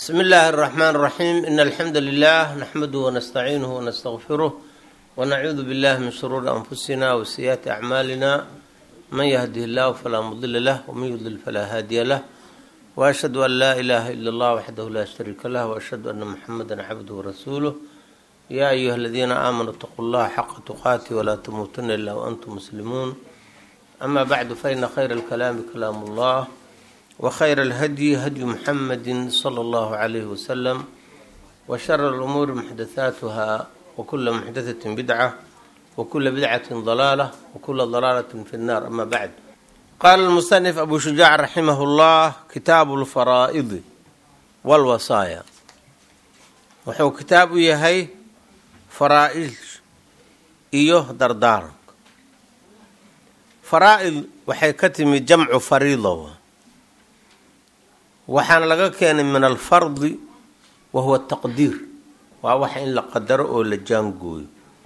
بسم الله الرحمن الرحيم إن الحمد لله نحمده ونستعينه ونستغفره ونعوذ بالله من شرور أنفسنا وسيئات أعمالنا من يهده الله فلا مضل له ومن يضلل فلا هادي له وأشهد أن لا إله إلا الله وحده لا شريك له وأشهد أن محمدا عبده ورسوله يا أيها الذين آمنوا اتقوا الله حق تقاته ولا تموتن إلا وأنتم مسلمون أما بعد فإن خير الكلام كلام الله وخير الهدي هدي محمد صلى الله عليه وسلم وشر الأمور محدثاتها وكل محدثة بدعة وكل بدعة ضلالة وكل ضلالة في النار أما بعد قال المصنف أبو شجاع رحمه الله كتاب الفرائض والوصايا wuxuu kitaab u yahay faraa-id iyo dardaaranka faraa-id waxay ka timid jamcu fariida waxaana laga keenay min alfardi wa huwa taqdiir waa waxa in la qadaro oo la jaangooyo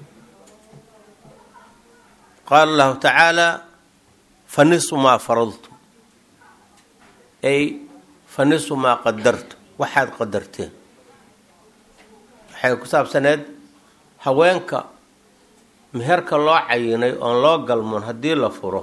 qaala allahu tacaala fa nisu maa faradtu ay fa nisu maa qadartu waxaad qadarteen waxay ku saabsaneed haweenka meherka loo cayinay oon loo galmoon haddii la furo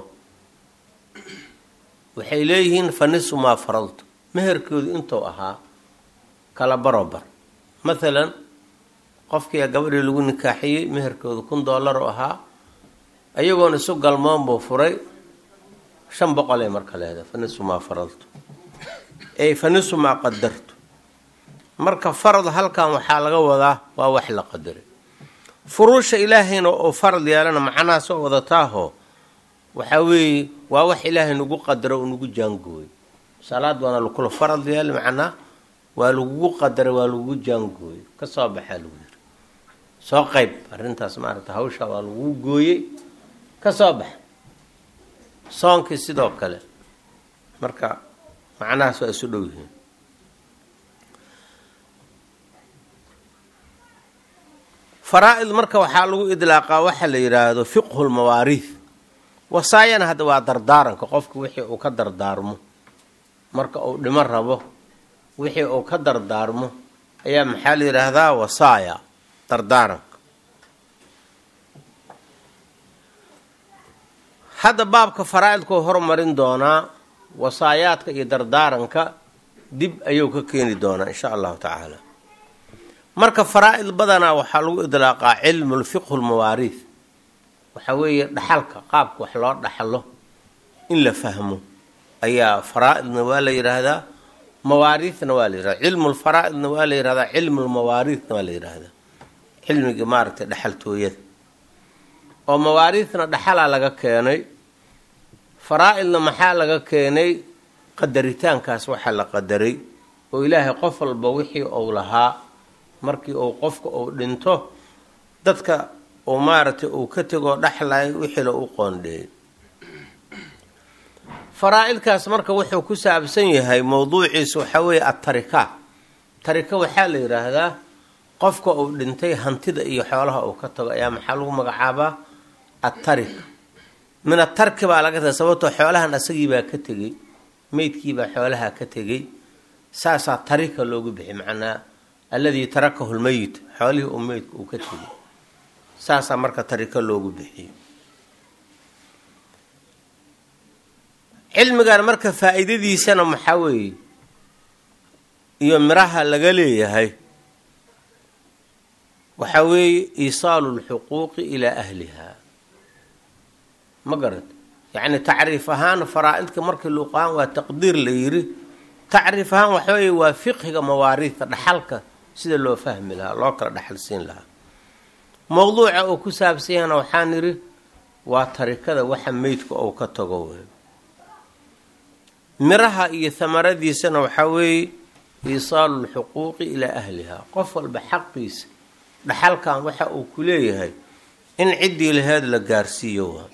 waxay leeyihiin fa nisu maa faradtu meherkoodu intuu ahaa kala barobar mathalan qofkii gabadhii lagu nikaaxiyey meherkoodu kun dollar u ahaa ayagoon isu galmoon buu furay shan boqolay marka leedahay fa nisu maa faradtu ey fa nisu maa qadartu marka farad halkan waxaa laga wadaa waa wax la qadaray furuusha ilaahayna oo farad yeelana macnaha soo wadataaho waxaa weeye waa wax ilaahay nagu qadaro oo nagu jaangooyo salaad waana lakula farad yeeli macnaa waa lagugu qadaray waa lagugu jaangooyo kasoo baxaa lagu yiri soo qeyb arrintaas maaragta hawsha waa lagugu gooyey kasoo baxa soonkii sidoo kale marka macnahaas waa isu dhow yihiin faraa-id marka waxaa lagu idlaaqaa waxa la yidhaahdo fiqhu lmawaariid wasaayana hadda waa dardaaranka qofka wixii uu ka dardaarmo marka uu dhimo rabo wixii uu ka dardaarmo ayaa maxaa la yidhaahdaa wasaaya dardaaranka hadda baabka faraa-idkuu hormarin doonaa wasaayaadka iyo dardaaranka dib ayuu ka keeni doonaa insha allahu tacaala marka faraa-id badanaa waxaa lagu idlaaqaa cilmu lfiqhu lmawaariid waxaa weeye dhaxalka qaabka wax loo dhaxlo in la fahmo ayaa faraa-idna waa la yidhaahdaa mawaariidna waa la yihahda cilmu lfaraa-idna waa la yihahdaa cilmu lmawaariidna waa la yidhaahdaa cilmigii maaragtay dhaxaltooyada oo mawaariidna dhaxalaa laga keenay faraa-idna maxaa laga keenay qadaritaankaas waxaa la qadaray oo ilaahay qof walba wixii uu lahaa markii uu qofka uu dhinto dadka uu maaragtay uu ka tegoo dhaxlay wixii la u qoondheeyay faraa-idkaas marka wuxuu ku saabsan yahay mowduuciisa waxaa weeye atarika tarika waxaa la yidhaahdaa qofka uu dhintay hantida iyo xoolaha uu ka tago ayaa maxaa lagu magacaabaa atarika min atarki baa laga taga sababtoo xoolahan asagiibaa ka tegey meydkiibaa xoolaha ka tegey saasaa tarika loogu bixi macnaa alladii tarakahu lmeyit xoolihii uu meydka uu ka tegay saasaa marka tarika loogu bixiyo cilmigan marka faa-iidadiisana maxaa weeye iyo miraha laga leeyahay waxaa weeye iisaalu lxuquuqi ilaa ahliha ma garat yacni tacriif ahaan faraa-idka markii luuqahaan waa taqdiir la yiri tacriif ahaan waxa weeye waa fiqhiga mawaariidta dhaxalka sida loo fahmi lahaa loo kala dhaxal siin lahaa mowduuca uu ku saabsan yahana waxaan nidhi waa tarikada waxa meydka uu ka tago wey miraha iyo hamaradiisana waxaa weeye iisaalu lxuquuqi ilaa ahliha qof walba xaqiisa dhaxalkan waxa uu ku leeyahay in ciddii laheed la gaarsiiyo waa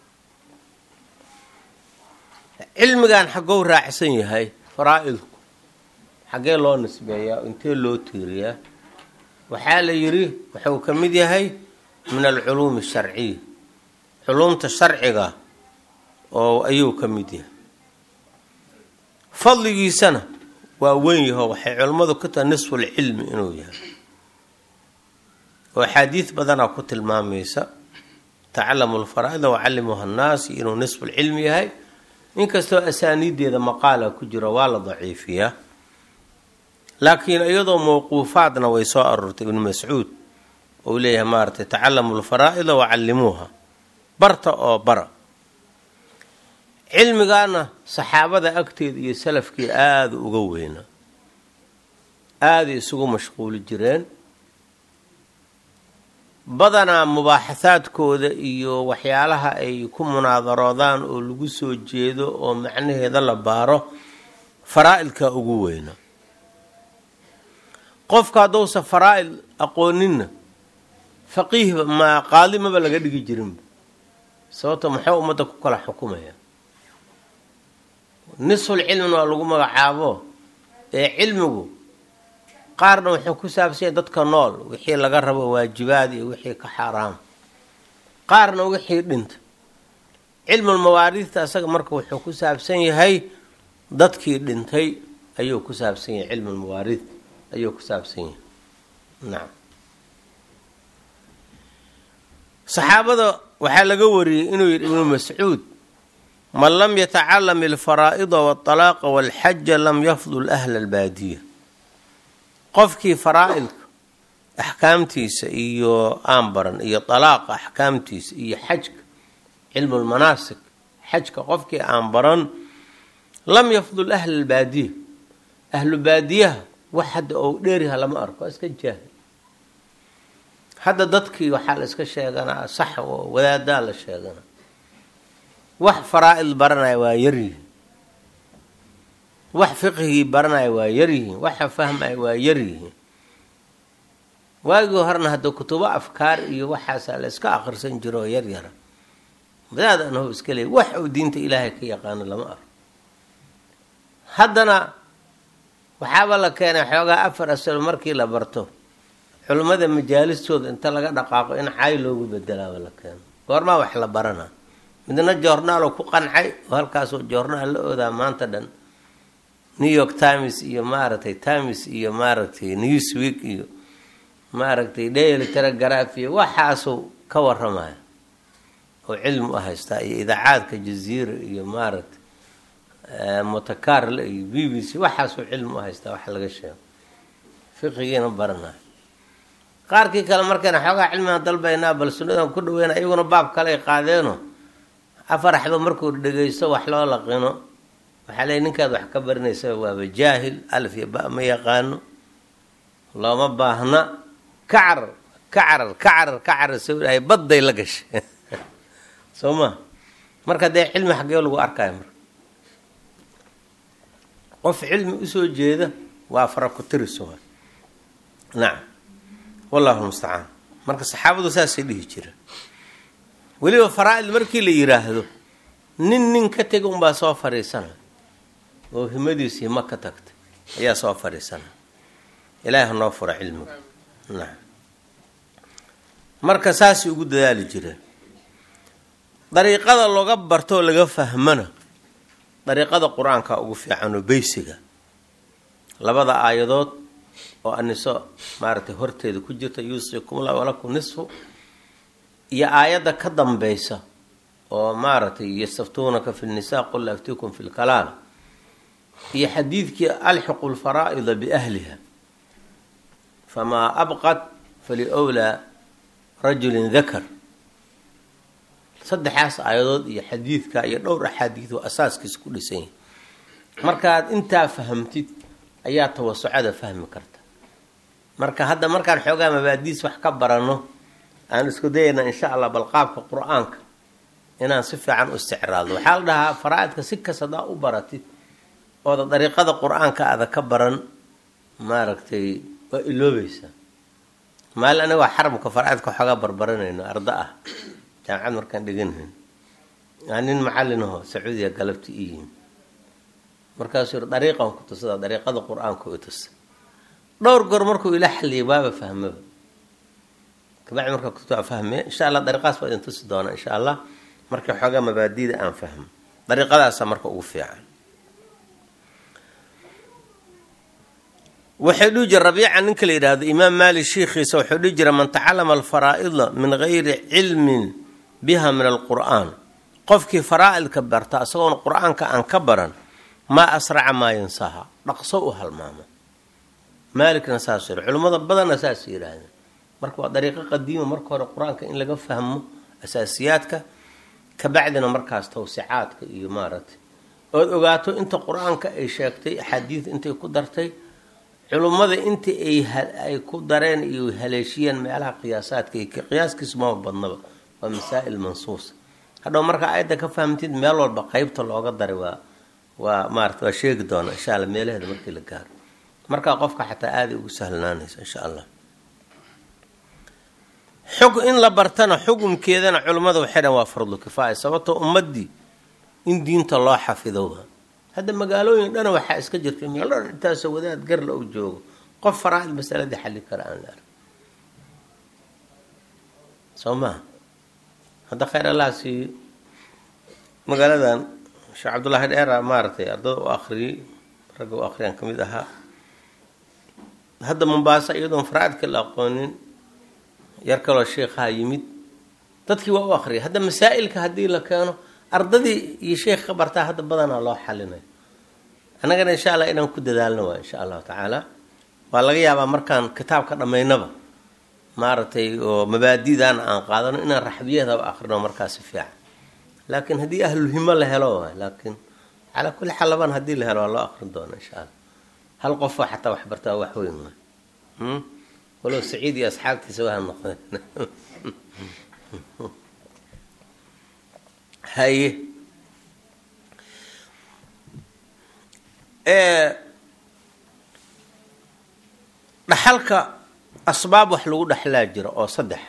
cilmigan xaggou raacsan yahay faraa-idku xaggee loo nisbeeyaa intee loo tiiriyaa waxaa la yidhi wuxuu ka mid yahay min alculuumi asharciya culuumta sharciga oo ayuu ka mid yahay fadligiisana waa weyn yaho waxay culammadu ku tahay nisfulcilmi inuu yahay oo axaadiid badanaa ku tilmaamaysa tacalamu lfaraa'ida wacallimuha annaasi inuu nisfulcilmi yahay inkastoo asaaniideeda maqaala ku jiro waa la daciifiyaa laakiin iyadoo mawquufaadna way soo aroortay ibnu mascuud ou leeyahay maaratay tacalamu lfaraa'ida wacallimuuha barta oo bara cilmigaana saxaabada agteeda iyo salafkii aada uga weynaa aaday isugu mashquuli jireen badanaa mubaaxahaadkooda iyo waxyaalaha ay ku munaadaroodaan oo lagu soo jeedo oo macnaheeda la baaro faraa-idka ugu weyna qofka haddousa faraa-id aqooninna faqiihba ma qaadimaba laga dhigi jirinba sababto maxuu ummadda ku kala xukumaya nisful cilmina waa lagu magacaabo ee cilmigu qaarna wuxuu ku saabsanya dadka nool wixii laga rabo waajibaad iyo wixii ka xaaraam qaarna wixii dhinta cilmul mawaariidta asaga marka wuxuu ku saabsan yahay dadkii dhintay ayuu ku saabsan yahay cilmul mawaariid ayuu ku saabsan yahay nacam saxaabada waxaa laga wariyey inuu yidhi ibnu mascuud man lam yatacalam alfaraa'ida waltalaaqa walxaja lam yafdul ahla albaadiya qofkii faraa-idka axkaamtiisa iyo aan baran iyo dalaaqa axkaamtiisa iyo xajka cilmulmanaasik xajka qofkii aan baran lam yafdul ahla albaadiya ahlu baadiyaha wax hadda ou dheeriha lama arko waa iska jaahil hadda dadkii waxaa la iska sheeganaa sax oo wadaadaa la sheeganaa wax faraa-id baranaya waa yaryihiin wax fiqhigii baranaya waa yaryihiin waxa fahmaya waa yaryihiin waagii horena hadda kutubo afkaar iyo waxaasaa la iska akhrisan jiro oo yaryara wadaad anho iska leey wax uu diinta ilaahay ka yaqaano lama arko haddana waxaaba la keenay xoogaa afar asalo markii la barto culimmada majaalistooda inta laga dhaqaaqo in caay loogu bedelaaba la keeno goormaa wax la baranaa midna joornaalo ku qancay oo halkaasoo joornaal la oodaa maanta dhan new york times iyo maaragtay times iyo maaragtay newsweek iyo maaragtay daily telegraph iyo waxaasuu ka waramaya oo cilmi u haystaa iyo idaacaadka jaziira iyo maaragtay mutakarle iyo b b c waxaasuu cilmi u haystaa wax laga sheego fiqigiina baranayo qaarkii kale markayna xoogaa cilmigan dalbaynaa bal sunnadan ku dhaweyna iyaguna baab kale ay qaadeeno afar axba markuu dhegeysto wax loo laqino waxaa leey ninkaad wax ka barinaysa waaba jaahil alf iyo ba ma yaqaano looma baahna ka carar ka carar ka carar ka carar sawirahay badday la gashay soo ma marka dee cilmi xaggee lagu arkayo marka qof cilmi usoo jeeda waa fara ku tiris waa nacam wallahu lmustacaan marka saxaabadu saasay dhihi jira weliba faraa-id markii la yiraahdo nin nin ka tega unbaa soo fadhiisana oo himadiisu himo ka tagtay ayaa soo fadhiisana ilaahi hanoo fura cilmiga nacam marka saasay ugu dadaali jireen dariiqada looga bartoo laga fahmana dariiqada qur-aanka ugu fiican oo beysiga labada aayadood oo aniso maaragtay horteeda ku jirta yuusikumullah walakum nisfu iyo aayadda ka dambeysa oo maaragtay yastaftuunaka fi lnisaa qul aftikum fi lkalaam iyo xadiidkii alxiqu lfaraa'ida biahliha famaa abqat faliwlaa rajulin dakar saddexaas aayadood iyo xadiidka iyo dhowr axaadiid oo asaaskiisa ku dhisan yahay markaad intaa fahamtid ayaa tawasucada fahmi karta marka hadda markaan xoogaa mabaadiis wax ka barano aan isku dayayna insha allah bal qaabka qur-aanka inaan si fiican u isticraado waxaa la dhahaa faraa-idka si kas hadaa u baratid ooda dariiqada qur-aanka aada ka baran maaragtay waa iloobaysaa maalin aniga waa xaramka faraa-idka waxoogaa barbaranayno arda ah jaamacad markaan dheganayn aa nin macalinaho sacuudiya galabti i yimi markaasuu yiri dariiqan ku tusada dariiqada qur-aanka u tusa dhowr goor markuu ila xaliyay waaba fahmaba kabacdi markaa kutubaa fahmaya insha allah dariiqaas baa idin tusi doonaa insha allah markii xoogaa mabaadida aan fahmo dariiqadaasa marka ugu fiican waxay dhihi jira rabiica ninka la yidhaahdo imaam maalik shiikhiisa wuxuu dhihi jira man tacalama alfaraa'ida min gayri cilmin biha min alqur'aan qofkii faraa'idka barta isagoona qur-aanka aan ka baran maa asraca maa yansaha dhaqso u halmaamo maalikna saas yiri culimmada badanna saas yidhaahdeen marka waa dariiqo qadiima marka hore qur-aanka in laga fahmo asaasiyaadka kabacdina markaas tawsicaadka iyo maaragtay ood ogaato inta qur-aanka ay sheegtay axaadiid intay ku dartay culummada inta ay ku dareen iyo haleeshiyeen meelaha qiyaasaadka qiyaaskiisu maba badnaba waa masaa'il mansuusa hadhow markaa ayadda ka fahamtid meel walba qeybta looga daray waa waa maarata waa sheegi doona insha alla meelaheeda markii la gaaro markaa qofka xataa aaday ugu sahlanaanaysa insha allah xug in la bartana xukumkeedana culimmada waxay dhan waa fardu kifaaya sababtoo ummadii in diinta loo xafido hadda magaalooyin dhana waxaa iska jirta meelo dhan intaasoo wadaad garla u joogo qof faraa-id masaladii xalli kara aan la arg soo maha hadda khayr allah siiyo magaaladan sheekh cabdullaahi dheera maaragtay ardada u akriyey ragga u akriyaan ka mid ahaa hadda mombaasa iyadoon faraa-idka la aqoonin yar kaloo sheikhaa yimid dadkii waa u akriyay hadda masaa'ilka haddii la keeno ardadii iyo sheekh ka bartaa hadda badanaa loo xalinayo annagana insha allah inaan ku dadaalno waa insha allahu tacaala waa laga yaabaa markaan kitaabka dhammaynaba maaragtay oo mabaadidan aan qaadano inaan raxbiyadaba akrino markaasi fiican laakiin haddii ahlulhimo la helo waay laakiin calaa kulli xaal laban haddii la helo waa loo akrin doona insha allah hal qofoo xataa wax bartaa wax weyn waay walow saciid iyo asxaabtiisa waa noqdeen haye dhaxalka asbaab wax lagu dhexlaa jira oo saddex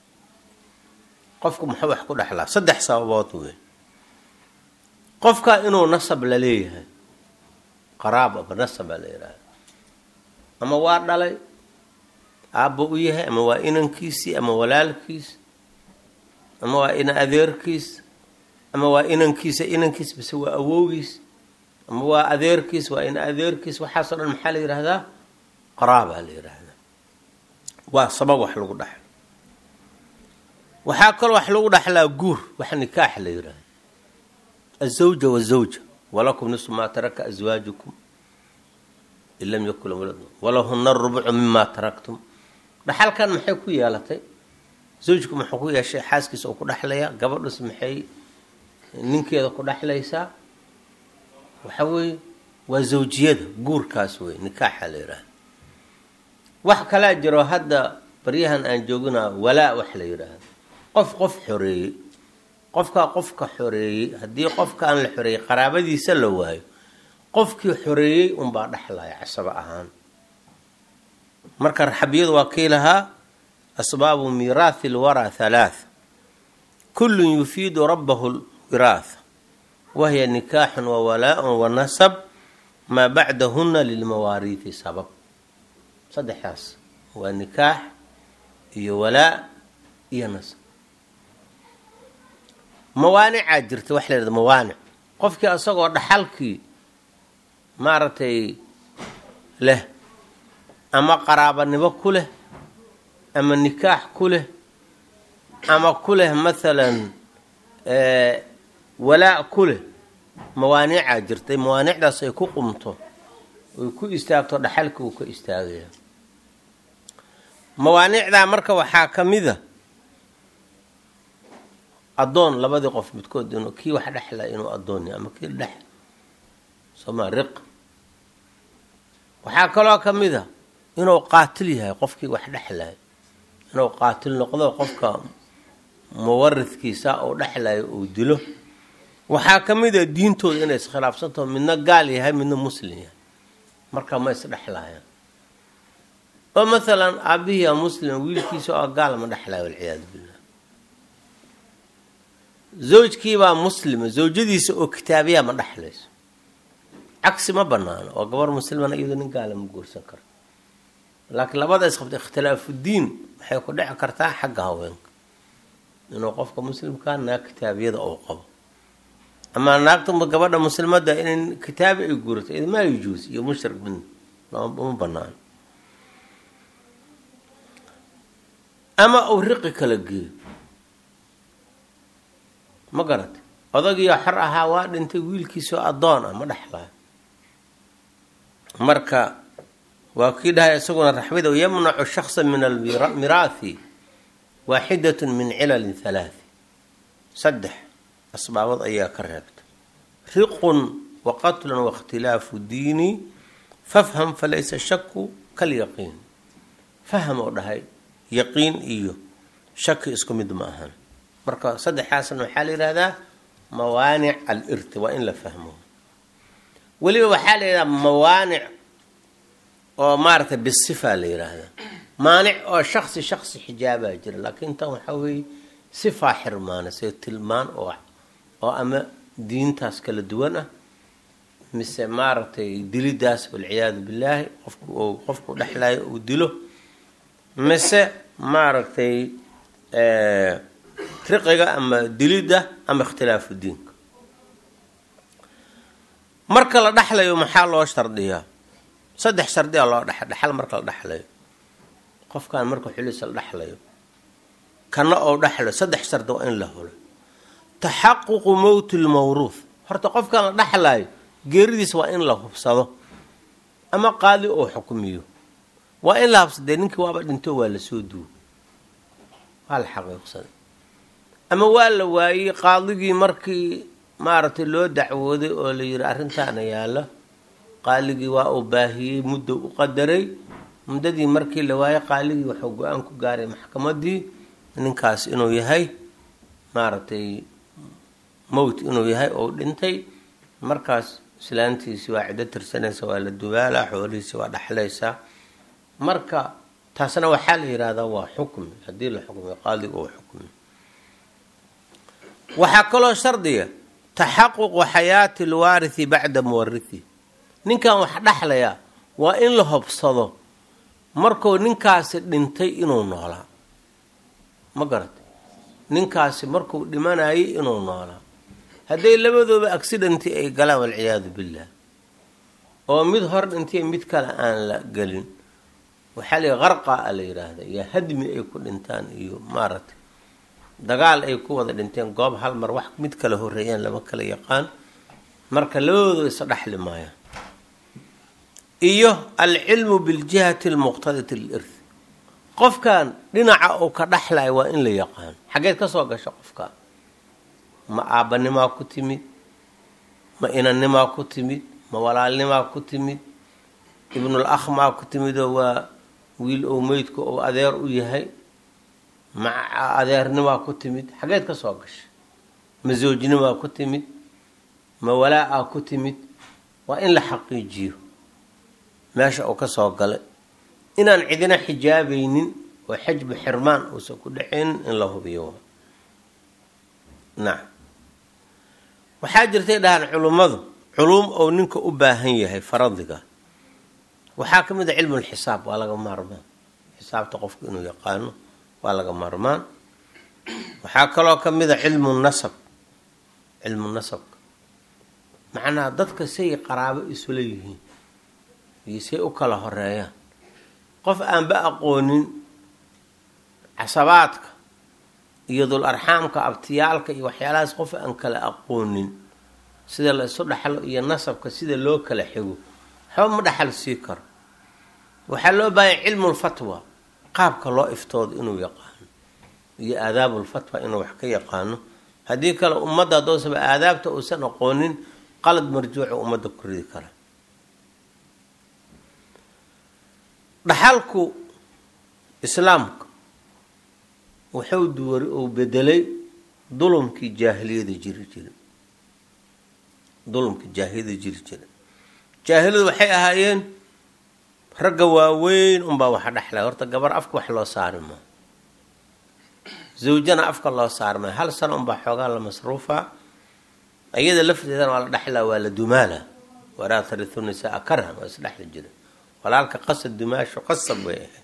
qofku muxuu wax ku dhexlaa saddex sababood wey qofka inuu nasab la leeyahay qaraab ama nasaba la yidhaahda ama waa dhalay aabba u yahay ama waa inankiisii ama walaalkiis ama waa ina adeerkiis ama waa inankiisa inankiis base waa awowgiis ama waa adeerkiis waa ina adeerkiis waxaasoo dhan maxaa la yidhaahdaa qaraabaa la yidhaahdaa waa sabab wax lagu dhexlo waxaa kaloo wax lagu dhexlaa guur wax nikaax la yidhaahda azawja wazawja walakum nisu maa taraka aswaajukum in lam yakun walad walahuna rubucu mima taraktum dhaxalkan maxay ku yeelatay zawjku muxuu ku yeeshay xaaskiisa oo ku dhexlaya gabadhus maxay ninkeeda ku dhexlaysaa waxa weeye waa zawjiyada guurkaas wey nikaaxa la yidhaahda wax kalaa jiro hadda baryahan aan jooginaa walaa wax la yidhaahdo qof qof xoreeyey qofkaa qofka xoreeyey haddii qofka aan la xoreeyey qaraabadiisa la waayo qofkii xoreeyey unbaa dhexlaya casabo ahaan marka raxabiyadu waa kii lahaa asbaabu miiraathi lwaraa halaath kullun yufiidu rabbahu lwiraatha wahiya nikaaxun wa walaa-un wa nasab maa bacdahuna lilmawaariithi sabab saddexdaas waa nikaax iyo walaa iyo nasab mawaanicaa jirta wax la yhahda mawaanic qofkii asagoo dhaxalkii maaragtay leh ama qaraabanimo ku leh ama nikaax ku leh ama ku leh mathalan walaa ku leh mawaanicaa jirtay mawaanicdaas ay ku qumto oy ku istaagto dhaxalkii uu ka istaagaya mawaanicdaa marka waxaa ka mida addoon labadii qof midkood inuu kii wax dhexla inuu addoon yahay ama kii dhex sooma riq waxaa kaloo ka mid a inuu qaatil yahay qofkii wax dhexlayo inuu qaatil noqdo qofka muwaridkiisa uu dhexlayo uu dilo waxaa ka mid a diintooda inay iskhilaafsantaho midna gaal yahay midna muslim yahay marka ma isdhexlayaan oo mathalan aabihii a muslim wiilkiisa oo gaal ma dhexlayo walciyaadu billah zawjkiibaa muslima zawjadiisa oo kitaabiyaa ma dhexlayso cagsi ma banaano oo gabar muslimana iyadoo nin gaala ma guursan karo laakiin labada isqabta ikhtilaafudiin waxay ku dhici kartaa xagga haweenka inuu qofka muslimkaa naag kitaabiyada uu qabo ama naagta gabadha muslimada in kitaabi ay guurato maa yujuus iyo mushrik min uma banaan ama uu riqi kala geeyo ma garata odagiio xor ahaa waa dhintay wiilkiisoo addoon ah ma dhexlaayo marka waa kii dhahay isaguna raxmida yamnacu shaksa min almiraathi waaxidatun min cilalin halaathi saddex asbaabad ayaa ka reebta riqun wa qatlun waاkhtilaafu diini fafham falaysa shaku kalyaqiin faham oo dhahay yaqiin iyo shaki isku mid ma ahan marka saddexaasna waxaa la yihahdaa mawaanic alirti waa in la fahmo weliba waxaa la yidhahdaa mawaanic oo maaragtay bisifa la yidhaahdaa maanic oo shaksi shaksi xijaabaa jira laakiin tan waxaa weeye sifaa xirmaana see tilmaan oo oo ama diintaas kala duwan ah mise maaragtay dilidaas walciyaadu billaahi qofku uu qofku dhexlayo uu dilo mise maaragtay riqiga ama dilidda ama ikhtilaafu diinka marka la dhexlayo maxaa loo shardiyaa saddex shardiyaa loo dhex dhexal marka la dhexlayo qofkan marka xuliisa la dhexlayo kana oo dhexlayo saddex shardi waa in la hulo taxaququ mowti lmawruuth horta qofkan la dhexlayo geeridiisa waa in la hubsado ama qaadi oo xukumiyo waa in la habsadee ninkii waaba dhinto waa lasoo duwo waa la xaqiiqsaday ama waa la waayey qaadigii markii maaragtay loo dacwooday oo la yidhi arrintaana yaalla qaaligii waa uu baahiyey muddo u qadaray muddadii markii la waayey qaaligii wuxuu go-aan ku gaaray maxkamadii ninkaas inuu yahay maaragtay mowt inuu yahay oo dhintay markaas islaantiisi waa ciddo tirsanaysa waa la dubaalaa xoolihiisi waa dhexlaysaa marka taasna waxaa la yidhahdaa waa xukmi haddii la xukmiyo qaadiga uu xukmiyo waxaa kaloo shardiga taxaququ xayaati lwaarithi bacda muwarithi ninkan wax dhexlayaa waa in la hobsado markuu ninkaasi dhintay inuu noolaa ma garata ninkaasi markuu dhimanayay inuu noolaa hadday labadooba accidentii ay galaan walciyaadu billah oo mid hor dhintay mid kale aan la gelin waxaa la qarqa a la yidhaahda iyo hadmi ay ku dhintaan iyo maaragtay dagaal ay ku wada dhinteen goob hal mar wax mid kala horeeyaan lama kala yaqaan marka labadooda isa dhexli maayaan iyo alcilmu biljihati almuqtadati lirth qofkan dhinaca uu ka dhexlaya waa in la yaqaan xaggeed ka soo gasha qofkan ma aabbanimaa ku timid ma inannimaa ku timid ma walaalnimaa ku timid ibnul akh maa ku timidoo waa wiil ou meydku ou adeer u yahay ma adeernimaa ku timid xaggeed ka soo gasha ma zoojnimaa ku timid ma walaa-a ku timid waa in la xaqiijiyo meesha uu ka soo galay inaan cidina xijaabaynin oo xajbu xirmaan uusan ku dhexaynin in la hubiyo nacam waxaa jirtay dhahaan culummadu culuum ou ninka u baahan yahay faradiga waxaa ka mid a cilmulxisaab waa laga maarmaan xisaabta qofku inuu yaqaano waa laga maarmaan waxaa kaloo ka mid a cilmu nasab cilmu nasabka macnaha dadka say qaraabo isula yihiin iyo say u kala horeeyaan qof aanba aqoonin casabaadka iyo dul arxaamka abtiyaalka iyo waxyaalahaas qof aan kala aqoonin sida la isu dhexlo iyo nasabka sida loo kala xigo waxba ma dhexal sii karo waxaa loo baahanya cilmulfatwa qaabka loo iftoodo inuu yaqaano iyo aadaabulfatwa inuu wax ka yaqaano haddii kale ummadda hadoosaba aadaabta uusan aqoonin qalad marjuuca ummadda ku ridi kara dhaxalku islaamka wuxuu duwari uu bedelay dulumkii jaahiliyada jiri jira dulumkii jaahiliyada jiri jira jaahiliyadu waxay ahaayeen ragga waaweyn unbaa waxa dhexlay horta gabar afka wax loo saari maa zawjana afka loo saari maayo hal sano unbaa xoogaa la masruufa iyada lafteedana waa la dhexlaa waa la dumaala walaa taritu nisaa karhan waa isdhexli jira walaalka qasad dumaasho qasab bay ahayd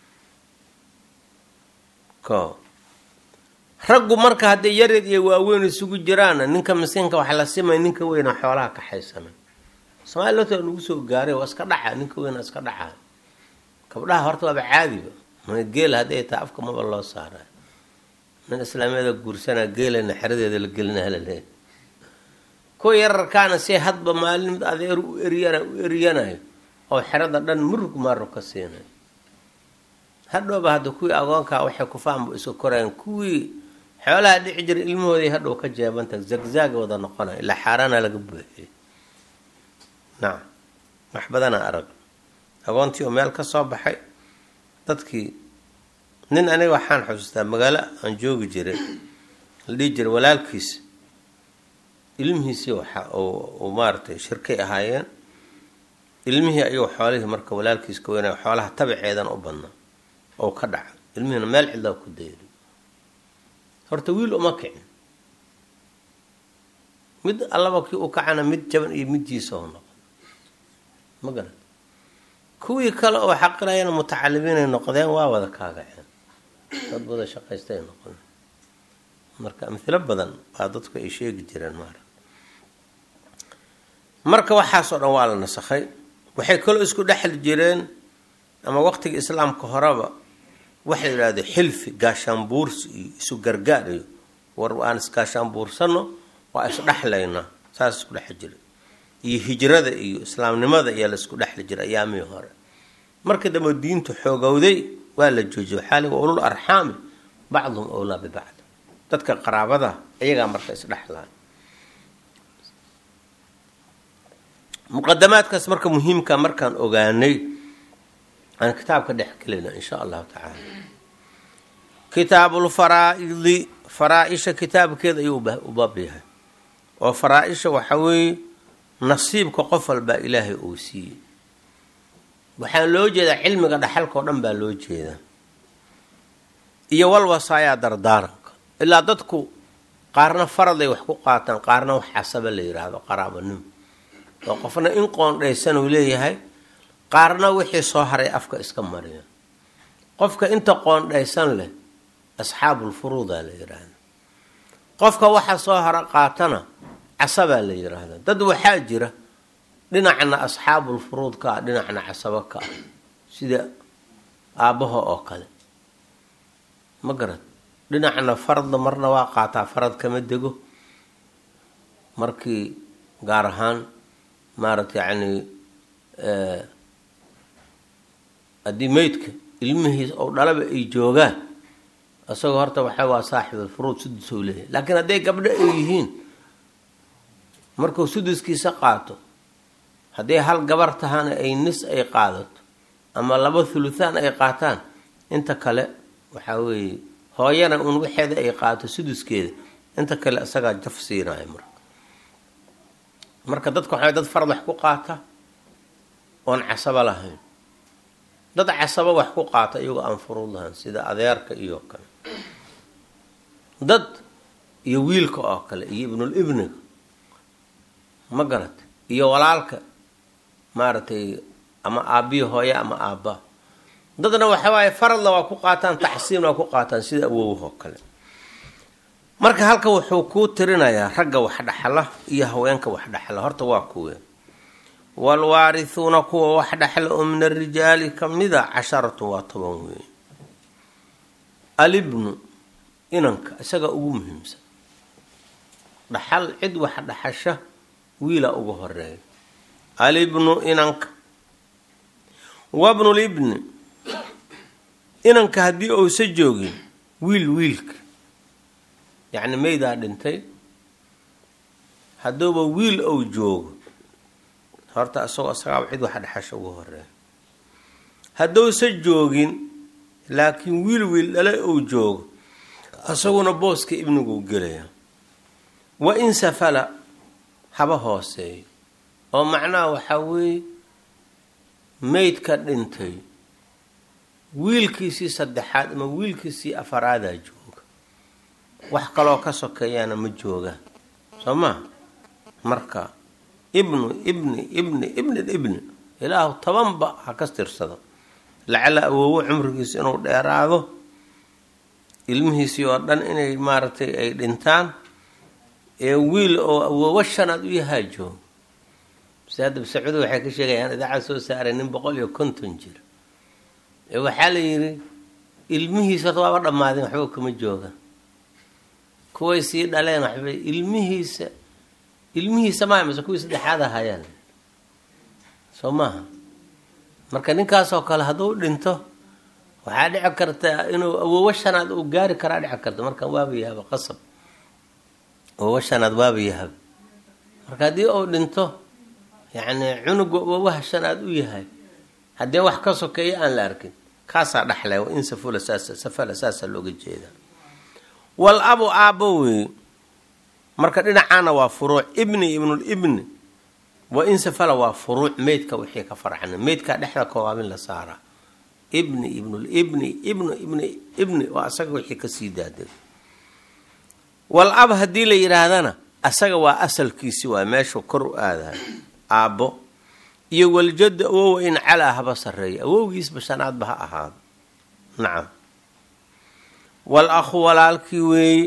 ko raggu marka hadday yareed iyo waaweyn isugu jiraana ninka miskiinka wax la simay ninka weyna xoolaha kaxaysana soomaaliya lota nagu soo gaaray waa iska dhaca ninka weyna iska dhaca gabdhaha horta waaba caadiba geel hadday tahay afka maba loo saara nin islaamiyada guursanaa geelana xeradeeda la gelina halale kuwa yararkaana si hadba maalin adeer u eryan u eryanayo oo xerada dhan murug maarug ka siinayo hadhowba hadda kuwii agoonkaa waxay kufaanba isu korayaan kuwii xoolaha dhici jira ilmahooday hadhow ka jeebanta zagzaaga wada noqonaya ilaa xaaraana laga buuxiyay nacam wax badanaa arag agoontii oo meel ka soo baxay dadkii nin aniga waxaan xusuustaa magaalo aan joogi jiray la dhihi jiray walaalkiis ilmihiisii waxa uu maaratay shirkay ahaayeen ilmihii ayuu xoolihii marka walaalkiis ka weynaya xoolaha tabaceedan u badnaa oo ka dhaca ilmihiina meel cidlaa ku dayri horta wiil uma kicin mid allaba kii u kacana mid jaban iyo midjiisa oo noqon ma garan kuwii kale oo xaqirayana mutacalimiinay noqdeen waa wada kaagaceen dad wada shaqaystay noqon marka amhilo badan baa dadku ay sheegi jireen maara marka waxaasoo dhan waa la nasakhay waxay kaloo isku dhexli jireen ama waqtiga islaamka horeba waxa la yidhahdo xilfi gaashaanbuursi iyo isu gargaar iyo war aan isgaashaanbuursano waa isdhexlaynaa saas isku dhexli jiray iyo hijrada iyo islaamnimada ayaa la isku dhexli jiray ayaamihii hore markii dambe diintu xoogowday waa la joojiyay waxaa liga ulul arxaami bacduhum owlaa bibacd dadka qaraabada iyagaa marka isdhexlaa muqadamaadkaas marka muhiimka markaan ogaanay aan kitaabka dhex gelayna insha allahu tacaala kitaabul faraa-idi faraa-isha kitaabkeeda ayuu u baab yahay oo faraa-isha waxa weeye nasiibka qof walbaa ilaahay uu siiyey waxaan loo jeedaa cilmiga dhaxalka oo dhan baa loo jeedaa iyo walwasaayaa dardaaranka ilaa dadku qaarna faraday wax ku qaataan qaarna wax casaba la yidhaahdo qaraabanimo oo qofna in qoondhaysan uu leeyahay qaarna wixii soo haray afka iska mariya qofka inta qoondhaysan leh asxaabulfuruudaa la yidhaahda qofka waxa soo hara qaatana casabaa la yidhaahda dad waxaa jira dhinacna asxaabulfuruud ka ah dhinacna casabo ka ah sida aabbaha oo kale ma garad dhinacna faradna marna waa qaataa farad kama dego markii gaar ahaan maarata yacni haddii meydka ilmihiis oo dhalaba ay joogaan isagoo horta waxa waa saaxibulfuruud sudusou leeyahay laakiin hadday gabdho ay yihiin markuu suduskiisa qaato hadday hal gabar tahana ay nis ay qaadato ama laba thuluthaan ay qaataan inta kale waxaa weeye hooyana un waxeeda ay qaato suduskeeda inta kale isagaa jaf siinayo marka marka dadka waxaa dad farad wax ku qaata oon casabo lahayn dad casabo wax ku qaata iyagoo aan furuud lahayn sida adeerka iyo kale dad iyo wiilka oo kale iyo ibnul ibniga ma garat iyo walaalka maaragtay ama aabbiyo hooye ama aabba dadna waxa waaye faradla waa ku qaataan taxsiin waa ku qaataan sida awowahoo kale marka halka wuxuu kuu tirinayaa ragga wax dhaxla iyo haweenka wax dhaxla horta waa kuwe waalwaarithuuna kuwa wax dhaxla oo min arijaali kamida casharatun waa toban weeye alibnu inanka isaga ugu muhiimsan dhaxal cid wax dhaxasha wiila ugu horeeya alibnu inanka wabnulibni inanka haddii uusa joogin wiil wiilka yacni meydaa dhintay hadduuba wiil ou joogo horta isagoo isagaaba cid wax dhexasha ugu horeeya hadduusa joogin laakiin wiil wiil dhale ou joogo isaguna booska ibniguu gelaya wa in safala haba hooseeyo oo macnaha waxaa weeye meydka dhintay wiilkiisii saddexaad ama wiilkiisii afaraadaa jooga wax kaloo ka sokeeyaana ma joogaan soo maa marka ibnu ibni ibni ibni ibni ilaahu tobanba ha ka tirsado lacala awoowo cumrigiisa inuu dheeraado ilmihiisii oo dhan inay maaragtay ay dhintaan ee wiil oo awoowo shanaad u yahaa jooga saada sacuudi waxay ka sheegayaan idaacad soo saaray nin boqol iyo konton jir ee waxaa la yidhi ilmihiisa horta waaba dhammaadeen waxba kama jooga kuway sii dhaleen waxba ilmihiisa ilmihiisa maa mase kuwii saddexaad ahayaan soo maaha marka ninkaasoo kale hadduu dhinto waxaa dhici karta inuu awoowo shanaad uu gaari karaa dhici karta marka waaba yahaba qasab awoowo shanaad waaba yahaba marka haddii uu dhinto yacni cunuga awoowaha shanaad u yahay haddii wax ka sokeeya aan la arkin kaasaa dhaxlay wa in safula saasa safala saasaa looga jeedaa wal abu aabbo wey marka dhinacaana waa furuuc ibni ibnulibni wa in safala waa furuuc meydka wixii ka farcana meydkaa dhexda kowaabin la saaraa ibni ibnulibni ibnu ibni ibni waa asaga wixii kasii daaday wal ab haddii la yidhaahdana asaga waa asalkiisi waa meeshuu kor u aadayo aabbo iyo waljadda awowa in calaa haba sarreeya awowgiisba shanaadba ha ahaado nacam wal akhu walaalkii weeye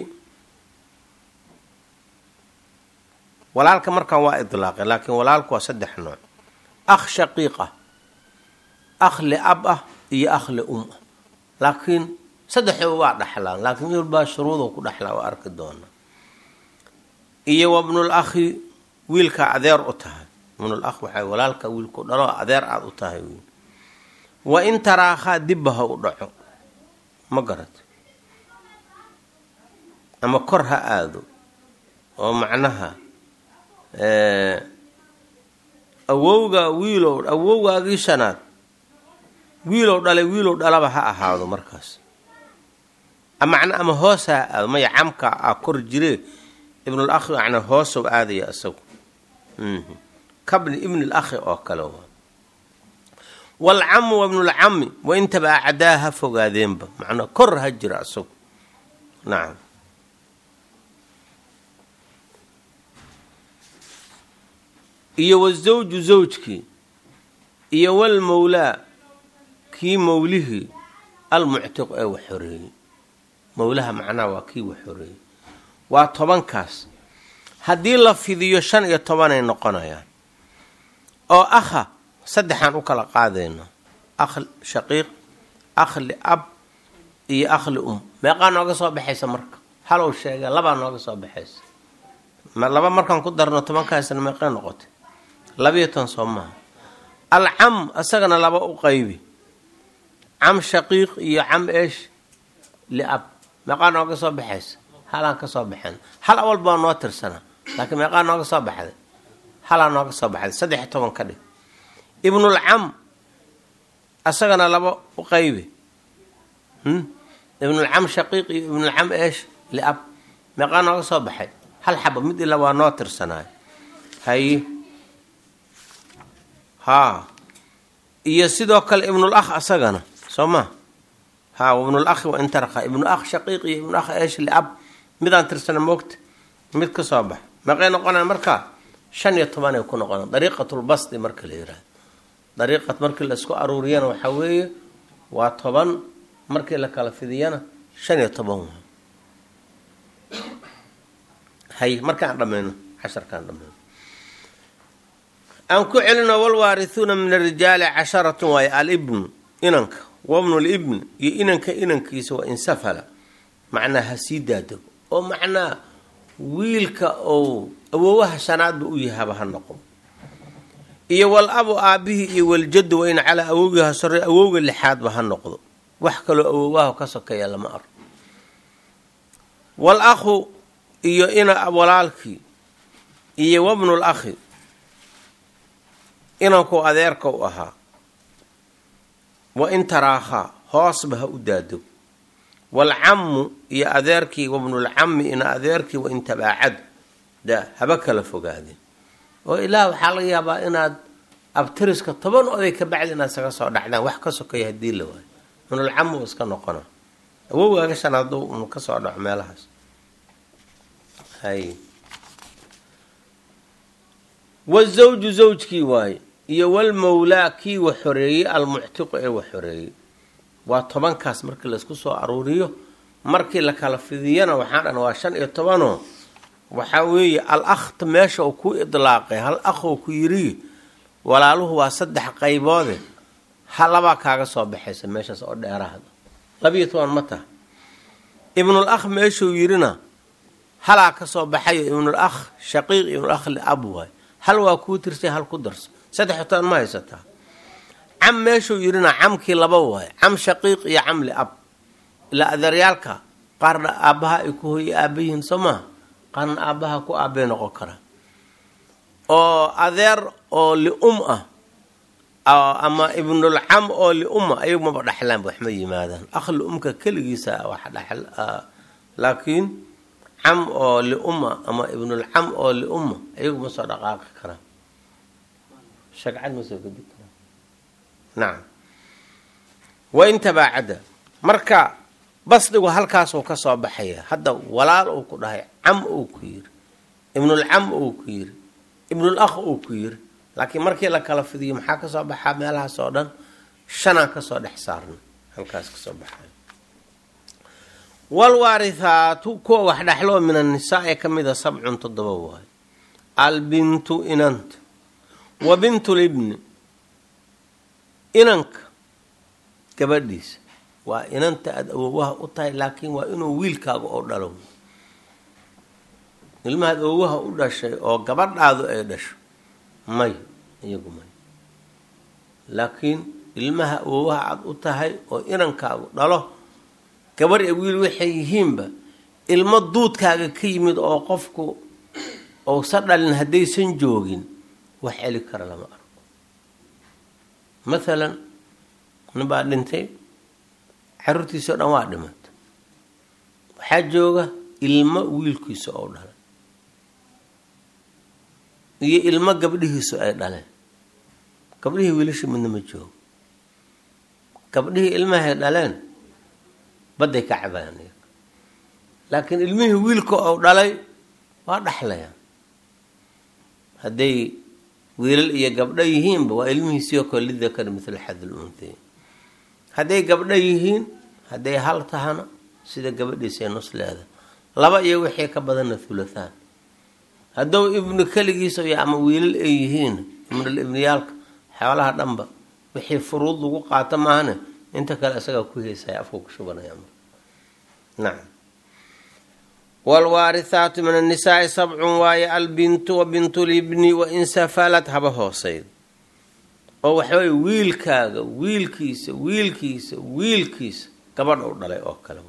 walaalka markaan waa idlaaqay laakiin walaalku waa saddex nooc akh shaqiiq ah akh liab ah iyo akh lium ah laakiin saddexdooba waa dhaxlaan laakiin mid walbaa shuruudoo ku dhaxlaa waa arki doonaa iyo wabnul akhi wiilkaa adeer u tahay ibnul akh waxay walaalka wiilku dhalo adeer aada u tahay wiil wa in taraakhaa dibba ha u dhaco ma garato ama kor ha aado oo macnaha awowga wiilow awowgaagii shanaad wiilow dhalay wiilow dhalaba ha ahaado markaas macna ama hoos ha aado maya camka a kor jire ibnul akhi macnaa hoosow aadaya isagu kabni ibnil akhi oo kale waa waalcamu wa ibnulcami wa intaba acdaa ha fogaadeenba macnaa kor ha jira isagu nacam iyo wazawju zawjkii iyo walmawlaa kii mawlihii almuctiq ee wax xoreeyey mawlaha macnaha waa kii wax xoreeyey waa tobankaas haddii la fidiyo shan iyo tobanay noqonayaan oo akha saddexaan u kala qaadayno akh shaqiiq akh liab iyo akh lium meeqaa nooga soo baxaysa marka halow sheega labaa nooga soo baxaysa laba markaan ku darno tobankaasna meeqay noqotay labiyo ton soo maaha alcam isagana laba u qaybi cam shaqiiq iyo cam eesh liab meeqaa nooga soo baxaysa halaan ka soo baxeen hal awal baa noo tirsanaa laakiin meeqaa nooga soo baxday halaa nooga soo baxday saddex iyo toban ka dhig ibnulcam isagana laba u qaybi ibnulcam shaqiiq iyo ibnulcam eesh liab meeqaa nooga soo baxay hal xaba mid ila waa noo tirsanaayo haye haa iyo sidoo kale ibnul akh asagana soo ma haa ibnul akhi wa intarqa ibnu akh shaqiiq iyo ibnu akh eesh liab midaan tirsana moogta mid ka soo bax meeqay noqonaan markaa shan iyo tobanay ku noqonaan dariiqatulbasdi marka la yihahdo dariiqat markii la isku aruuriyana waxaa weeye waa toban markii la kala fidiyana shan iyo toban waa hay markaan dhammayno casharkaan dhammayno aan ku celino walwaarihuuna min arijaali casharatun waayo alibnu inanka wabnu libn iyo inanka inankiisa waa insafala macnaa ha sii daadego oo macnaa wiilka ou awoowaha shanaadba u yahaba ha noqo iyo wal abu aabihii iyo waljaddu waa in calaa awowgii ha sore awowga lixaadba ha noqdo wax kaloo awoowaha ka sokeeya lama arko wal akhu iyo ina walaalkii iyo wabnul akhi inanku adeerka u ahaa wa in taraakhaa hoosba ha u daadego waalcammu iyo adeerkii wabnulcammi ina adeerkii wa in tabaacad da haba kala fogaadeen oo ilaah waxaa laga yaabaa inaad abtiriska toban oday ka bacdi inaad isaga soo dhacdaan wax ka sokeeya haddii la waayo ibnulcammu iska noqona awowgaaga shanaad unu ka soo dhaco meelahaas hay wazawju zawjkii waaye iyo walmawlaa kii wax xoreeyey almuctiqu ee wax xoreeyey waa tobankaas markii laysku soo aruuriyo markii la kala fidiyana waxaan dhan waa shan iyo tobanoo waxaa weeye al akhta meesha uu ku idlaaqay hal akh oo ku yiri walaaluhu waa saddex qayboode ha labaa kaaga soo baxaysa meeshaas oo dheeraahda labiyo toban ma taha ibnul akh meeshuu yidhina halaa ka soo baxayo ibnul akh shaqiiq ibnul akh liab waay hal waa kuu tirsay hal ku darso saddex toban ma haysataa cam meeshuu yidhina camkii laba waay cam shaqiiq iyo cam liab ilaa adeeryaalka qaarna aabbaha ay ku hoye aaba yihiin soo maha qaarna aabbaha ku aabbay noqon karaa oo adeer oo lium ah ama ibnul cam oo liuma ayagu maba dhaxlaan wax ma yimaadaan akh liumka keligiisa wax dhaxl laakiin cam oo liuma ama ibnul cam oo liuma ayagu ma soo dhaqaaqi karaan shagcad ma soo gedi karaan nacam wain tabaacada marka basdigu halkaasuu ka soo baxaya hadda walaal uu ku dhahay cam uu ku yiri ibnul cam uu ku yiri ibnul akh uu ku yiri laakiin markii la kala fidiyo maxaa kasoo baxaa meelahaas oo dhan shanaa kasoo dhex saarna halkaas kasoo baxay walwaarithaatu kuwa wax dhexloo min annisaa ee ka mid a sabcun toddoba waayo albintu inanta wa bintulibni inanka gabadhiisa waa inanta aada awowaha u tahay laakiin waa inuu wiilkaaga oo dhalo ilmahaad awowaha u dhashay oo gabadhaadu ay dhasho may iyagu may laakiin ilmaha awowaha aada u tahay oo inankaagu dhalo gabar ee wiil waxay yihiinba ilmo duudkaaga ka yimid oo qofku ousa dhalin haddaysan joogin wax celi kara lama arko mathalan nin baa dhintay caruurtiisa o dhan waa dhimata waxaa jooga ilmo wiilkiisa oo dhalay iyo ilmo gabdhihiisu ay dhaleen gabdhihii wiilasha midna ma joogo gabdhihii ilmahay dhaleen badday ka cabayaan iyaga laakiin ilmihii wiilka oo dhalay waa dhaxlayaan hadday wiilal iyo gabdho yihiinba waa ilmihiisii oo kale lidakari mithla xadil unthayn hadday gabdho yihiin hadday hal tahana sida gabadhiisay nusleeda laba iyo wixii ka badanna thulathaan hadduu ibnu keligiisa iyo ama wiilal ay yihiin ibnul ibniyaalka xoolaha dhanba wixii furuud lagu qaato maahane inta kale isagaa ku heysaya afku ku shubanaya nacam waalwaarithaatu min annisaai sabcun waaye albintu wa bintulibni wa in safalad haba hooseyd oo waxaweye wiilkaaga wiilkiisa wiilkiisa wiilkiisa gabadh u dhalay oo kale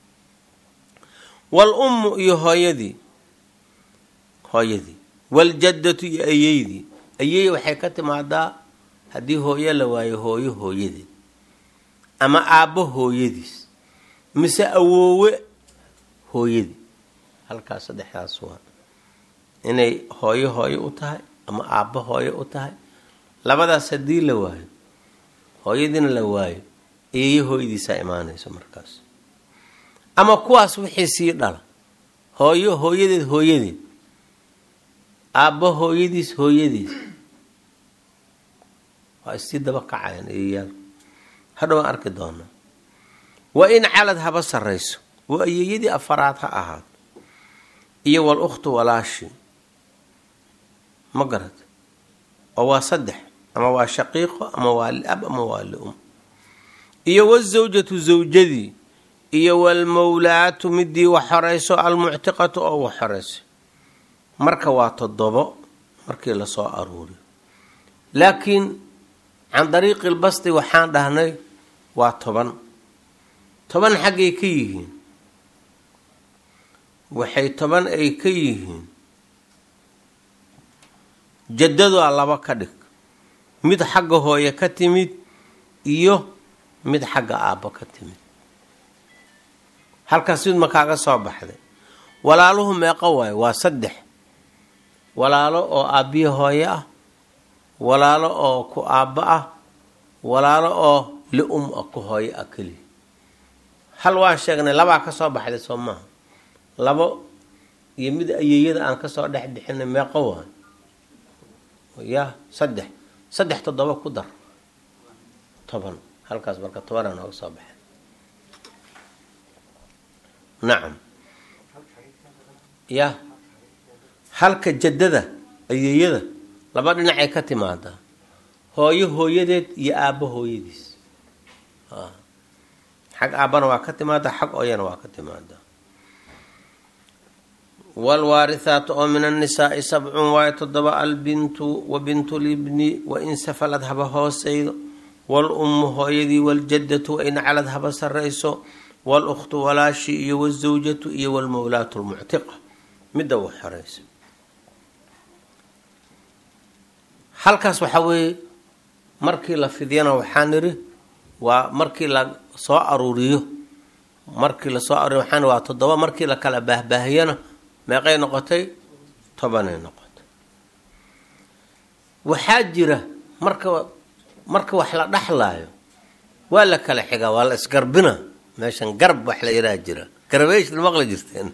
wal ummu iyo hooyadii hooyadii waljaddatu iyo ayeydii ayey waxay ka timaadaa haddii hooyo la waayo hooyo hooyadeed ama aabbo hooyadiis mise awoowe hooyadii halkaas saddexdaas waa inay hooyo hooyo u tahay ama aabbo hooyo u tahay labadaas haddii la waayo hooyadiina la waayo eeyo hooyadiisaa imaanayso markaas ama kuwaas wixii sii dhala hooyo hooyadeed hooyadeed aabbo hooyadiis hooyadiis waa isii daba kacayaan eeyayaal hadhow aan arki doonaa waa in calad haba sarrayso waa ayeeyadii afaraad ha ahaato iyo wal ukhtu walaashi ma garad oo waa saddex ama waa shaqiiqo ama waa liab ama waa lium iyo wazawjatu zawjadii iyo walmawlaatu midii wax xorayso almuctiqatu oo wax xorayso marka waa toddobo markii lasoo aruuriyo laakiin can dariiqi lbasti waxaan dhahnay waa toban toban xaggay ka yihiin waxay toban ay ka yihiin jaddadaa laba ka dhig mid xagga hooye ka timid iyo mid xagga aabbo ka timid halkaas mid ma kaaga soo baxday walaaluhu meeqo waayo waa saddex walaalo oo aabbiyo hooye ah walaalo oo ku aabbo ah walaalo oo li-um ah ku hooyo ah keliya hal waan sheegnay labaa ka soo baxday soo maaha labo iyo mid ayeeyada aan kasoo dhex bixinay meeqo waayo ya saddex saddex toddoba ku dar toban halkaas marka tobanaa nooga soo baxay nacam ya halka jaddada ayeeyada laba dhinacay ka timaadaa hooyo hooyadeed iyo aabbo hooyadiis xag aabbana waa ka timaada xag ooyana waa ka timaada wlwaarihaatu oo min annisaai sabcun waayo toddoba albintu wa bintu libni wa in safalad haba hoosaydo wal-ummu hooyadii waljadatu wa in calad haba sarayso wal-ukhtu walaashi iyo wazawjatu iyo walmowlaatu lmuctiqa midda u xoreysa halkaas waxaa weeye markii la fidyana waxaa niri waa markii la soo aruuriyo markii lasoo aruuriyo waxaan waa toddoba markii la kala baahbaahiyana meeqay noqotay tobanay noqotay waxaa jira marka marka wax la dhaxlaayo waa la kala xigaa waa la isgarbina meeshan garb wax la yaraha jira garbation maqli jirteen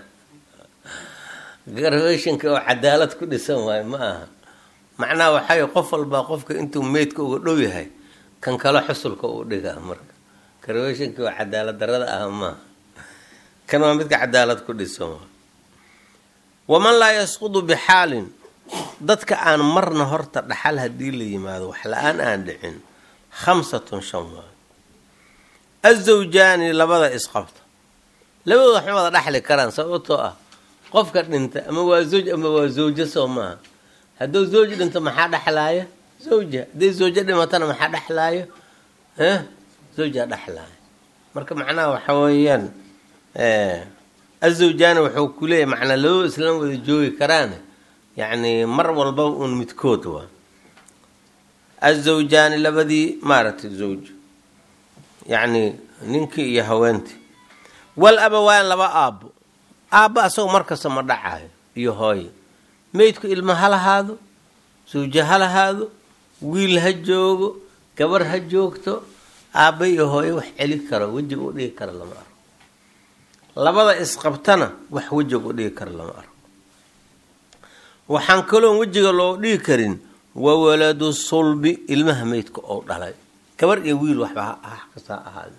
garbationka oo cadaalad ku dhisan waayo ma aha macnaha waxay qof walbaa qofka intuu meydka uga dhow yahay kan kale xusulka uu dhigaa marka garbashonka oo cadaalad darada ah maaha kan waa midka cadaalad ku dhisan waay waman laa yasqudu bixaalin dadka aan marna horta dhaxal haddii la yimaado wax la-aan aan dhicin khamsatun shan waayo azawjaani labada isqabta labadooda waxma wada dhaxli karaan sababtoo ah qofka dhinta ama waa zawj ama waa zawjo soo maaha hadduu zawj dhinto maxaa dhexlaaya zawja hadday zawjo dhimatana maxaa dhexlaaya zawjaa dhexlaaya marka macnaha waxa weeyaan azawjaani wuxuu ku leeyahy macnaa labadoo islan wada joogi karaane yacni mar walba uun midkood waa azawjaani labadii maaragtay zawj yacni ninkii iyo haweentii wal abawaan laba aabbo aabbo asagoo markasta ma dhacayo iyo hooye meydku ilmo ha lahaado zawjo ha lahaado wiil ha joogo gabar ha joogto aabba iyo hooye wax celi karo wejiga u dhigi kara lama arko labada isqabtana wax wejiga u dhigi kara lama arko waxaan kaloon wejiga loo dhigi karin waa waladu sulbi ilmaha meydka oo dhalay gabar iyo wiil waxba kastaa ahaade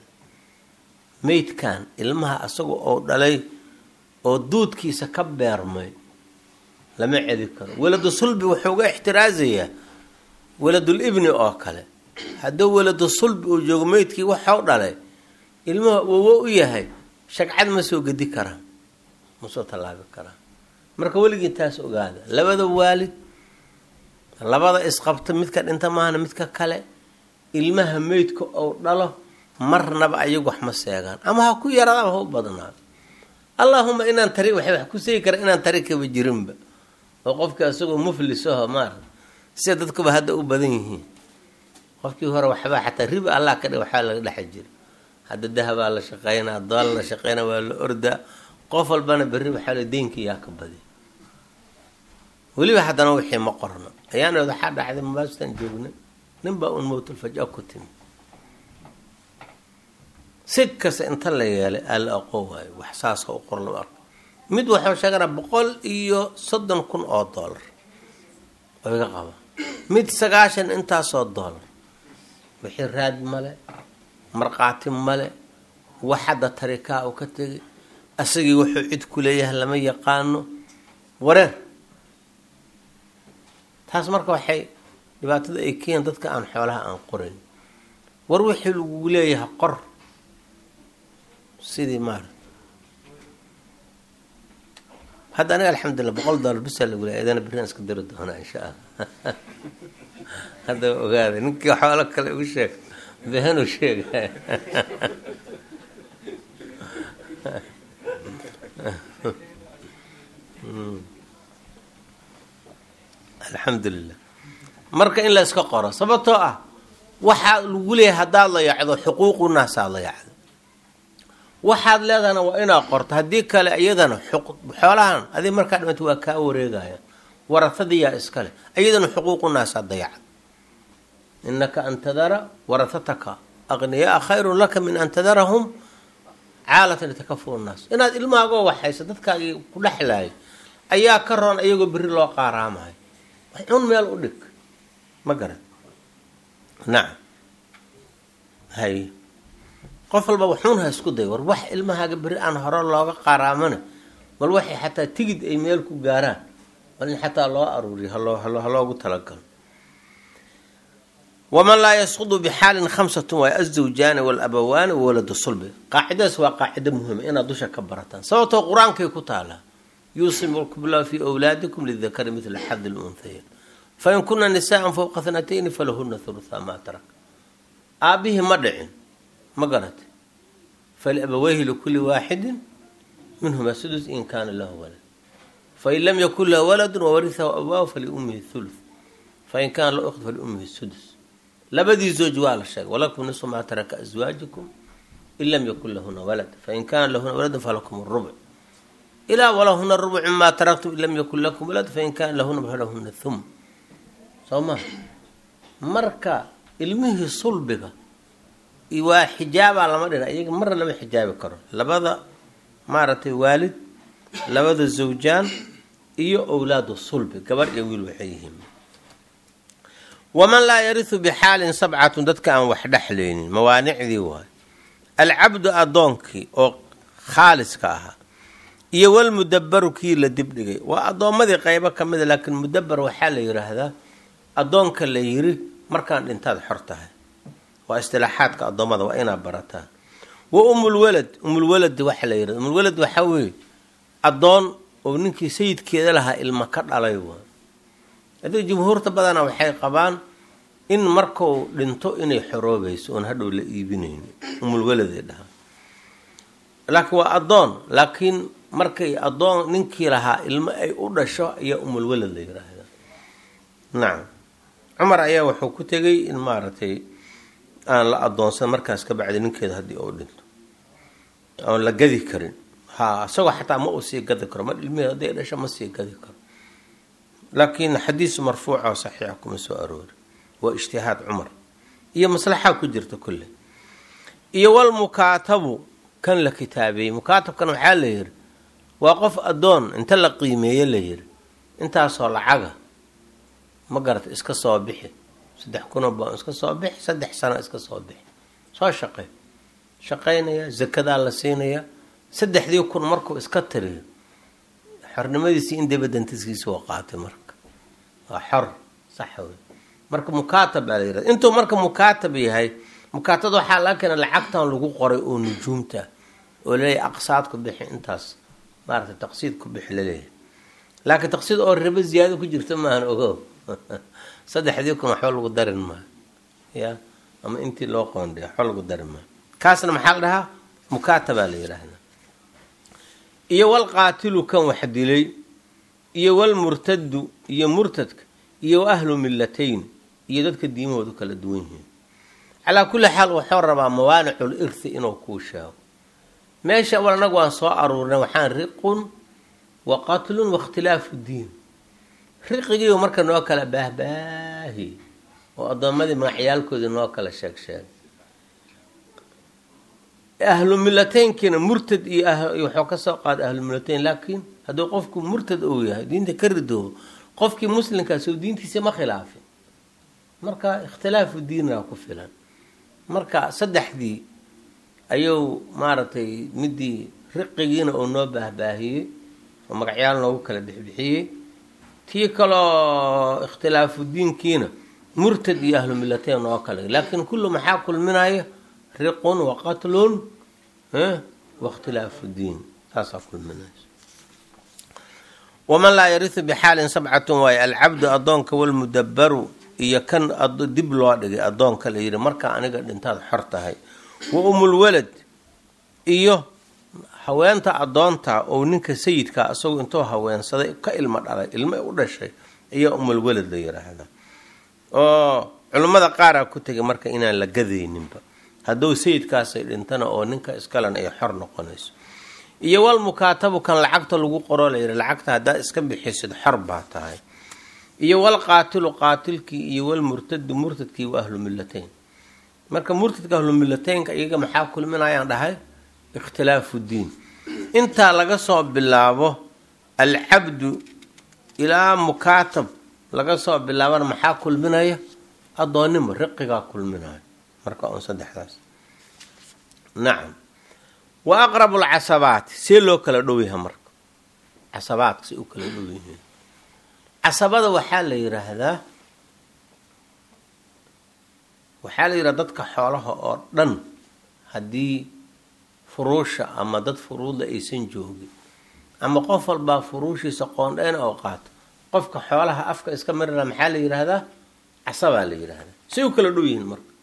meydkan ilmaha asaga oo dhalay oo duudkiisa ka beermay lama celi karo waladu sulbi wuxuu uga ixtiraasayaa waladul ibni oo kale hadduu waladu sulbi uu joogo meydkii waxau dhalay ilmaha wowo u yahay shagcad ma soo gedi karaan ma soo tallaabi karaan marka weligii taas ogaada labada waalid labada isqabta midka dhinta maahana midka kale ilmaha meydka ou dhalo marnaba ayagu wax ma seegaan ama ha ku yaraada ama ha u badnaado allaahuma inaan tari waxay wax ku seegi kara inaan tari kaba jirinba oo qofkii asagoo muflis aho maara sida dadkuba hadda u badan yihiin qofkii hore waxbaa xataa riba allah ka dhig waxbaa laga dhexa jira hadda dahabaa la shaqeynaa dool la shaqeynaa waa la ordaa qof walbana berri waxaa la deynkii yaa ka badi weliba haddana wixii ma qorno ayaanood waxaa dhacday mabaastan joogna nin baa un mowtulfaja ku timi si kasta inta la yeelay aa la aqoon waayo wax saasa u qor lama arko mid waxuu sheeganaa boqol iyo soddon kun oo dollar oo iga qaba mid sagaashan intaasoo dollar wixii raad male markhaati male wax hadda tarikaa uu ka tegay asagii wuxuu cid ku leeyahay lama yaqaano wareer taas marka waxay dhibaatada ay keenyan dadka aan xoolaha aan qorayn war wixii lagu leeyahay qor sidii maara hadda aniga alxamdulillah boqol dollar bisaa lagu leeyahay idana berrian iska diri doonaa insha allah hadda ogaada ninkii xoolo kale ugu sheeg behanu sheegay alxamdulilah marka in la iska qoro sababtoo ah waxaa lagu leeyahay haddaad la yacdo xuquuqu naasaad la yacdo waxaad leedahana waa inaad qorto haddii kale iyadana xoolahan adig markaa dhimata waa kaa wareegaya warahadiyaa iskale iyadana xuquuqu naasaad dayacda inaka an tadara warahataka aqniyaa khayrun laka min an tadarahum caalatan litakafur nnaas inaad ilmahaagoo waxaysa dadkaagii ku dhexlaaya ayaa ka roon iyagoo berri loo qaaraamayo xun meel u dhig ma garan nacam hay qof walba waxuun ha isku day war wax ilmahaaga berri aan hore looga qaaraamana bal waxay xataa tigid ay meel ku gaaraan bal in xataa loo aruuriyo haloo haloogu talagalo waman laa yasqudu bixaalin khamsatun waay azawjaani walabawaani wawaladu sulbi qaacidadaas waa qaacido muhima inaad dusha ka barataan sababtoo qur-aankay ku taalaa yuusimukum llahu fii wlaadikum lidakari midla xadi lunhayayn fain kuna nisaan fowqa thnatayni falahuna hulutha maa tarak aabbihii ma dhicin ma garatay faliabaweyhi likuli waaxidin minhuma sudus in kaana lahu walad fain lam yakun lahu waladu wawarihahu abwaahu faliummihi thuluth fain kaana lahu ukhd faliummihi sudus labadii zooj waa la sheegay walakum nisu maa taraka aswaajikum in lam yakun lahuna walad fain kaana lahuna waladun falakum rubuc ilaa walahuna rubucu maa taraktum in lam yakun lakum walad fain kaana lahuna falahuna thum soo ma marka ilmihii sulbiga waa xijaabaa lama dhina iyaga marna lama xijaabi karo labada maaragtay waalid labada zawjaan iyo owlaadu sulbi gabar iyo wiil waxay yihiin waman laa yarisu bixaalin sabcatun dadka aan wax dhexlaynin mawaanicdii waay alcabdu addoonkii oo khaaliska ahaa iyo walmudabaru kii la dibdhigay waa addoommadii qeybo ka mida laakiin mudabar waxaa la yidhaahdaa addoonka la yiri markaan dhintaad xor tahay waa istilaaxaadka addoommada waa inaa barataan wa umulwalad umulwalad waxa la yirahda umulwalad waxaa weeye addoon oo ninkii sayidkeeda lahaa ilma ka dhalay waa haddii jumhuurta badana waxay qabaan in markuu dhinto inay xoroobayso oon hadhow la iibinayni umulwaladay dhahaa laakiin waa addoon laakiin markay addoon ninkii lahaa ilmo ay u dhasho ayaa umulwalad la yiraahdaa nacam cumar ayaa wuxuu ku tegay in maaragtay aan la addoonsan markaas ka bacdi ninkeeda haddii uu dhinto oon la gadi karin ha isagoo xataa ma uu sii gadi karo ma ilmihii hadday dhasho ma sii gadi karo laakiin xadiis marfuuca oo saxiixa kuma soo aroori waa ijtihaad cumar iyo maslaxaa ku jirta kulle iyo walmukaatabu kan la kitaabeeyey mukaatabkan waxaa la yidhi waa qof addoon inta la qiimeeye la yidhi intaasoo lacaga ma garata iska soo bixi saddex kunoo baan iska soo bixi saddex sano iska soo bixi soo shaqey shaqaynaya zakadaa la siinaya saddexdii kun markuu iska tiriyo xornimadiisii in dabadantiskiisi waa qaatay marka waa xor sax wey marka mukaatab baa la yirahda intuu marka mukaatab yahay mukaatabada waxaa laga keena lacagtan lagu qoray oo nujuumta oo laleeyahay aqsaad ku bixi intaas maaragtay taqsiid ku bixi laleeyahay laakiin taqsiid oo ribo ziyaado ku jirta maahan ogo saddexdii kun waxba lagu darin maayo ya ama intii loo qoondhay waxba lagu darin maayo kaasna maxaa la dhahaa mukaatabaa la yidhaahdaa iyo walqaatilu kan wax dilay iyo walmurtadu iyo murtadka iyo wa ahlu millatayn iyo dadka diimahoodu kala duwan yihiin calaa kulli xaal wuxuu rabaa mawaanicul irthi inuu kuu sheego meesha awal anagu waan soo aruurnay waxaan riqun wa qatlun waاkhtilaafu diin riqigiiu marka noo kala baahbaahi oo addoommadii magacyaalkoodii noo kala sheeg sheegay ahlu millateynkiina murtad iyo wuxuu ka soo qaaday ahlu millatayn laakiin hadduu qofku murtad uu yahay diinta ka ridoobo qofkii muslimkaas oo diintiisa ma khilaafin marka ikhtilaafu diinaa ku filan marka saddexdii ayuu maaragtay midii riqigiina uu noo baahbaahiyey oo magacyaal noogu kala bixbixiyey tii kaloo ikhtilaafu diinkiina murtad iyo ahlu millateyn noo kale laakiin kullu maxaa kulminaya riqun wa qatlun waاkhtilaafu diin saasaa kulminaysa waman laa yarisu bixaalin sabcatun waaye alcabdu addoonka walmudabaru iyo kan dib loo dhigay addoonka la yidhi markaa aniga dhintaad xor tahay wa umulwalad iyo haweenta addoonta oo ninka sayidka isagoo intuu haweensaday ka ilmo dhalay ilmo u dhashay ayaa umulwalad la yiraahdaa oo culimmada qaaraa ku tegay marka inaan la gadayninba hadduu sayidkaasay dhintana oo ninka iskalena ay xor noqonayso iyo wal mukaatabu kan lacagta lagu qoro la yidhi lacagta haddaa iska bixisid xor baa tahay iyo wal qaatilu qaatilkii iyo wal murtadu murtadkii wa ahlu millatayn marka murtadka ahlu millateynka iyaga maxaa kulminayaan dhahay ikhtilaafu diin intaa laga soo bilaabo alcabdu ilaa mukaatab laga soo bilaabana maxaa kulminaya addoonnimo riqigaa kulminaya marka on saddexdaas nacam wa aqrabu lcasabaati see loo kala dhow yahay marka casabaadka say u kala dhow yihiin casabada waxaa la yidhaahdaa waxaa la yidhaha dadka xoolaha oo dhan haddii furuusha ama dad furuudla aysan joogin ama qof walbaa furuushiisa qoondheyn oo qaato qofka xoolaha afka iska marina maxaa la yidhaahdaa casabaa la yidhaahdaa say u kala dhow yihiin marka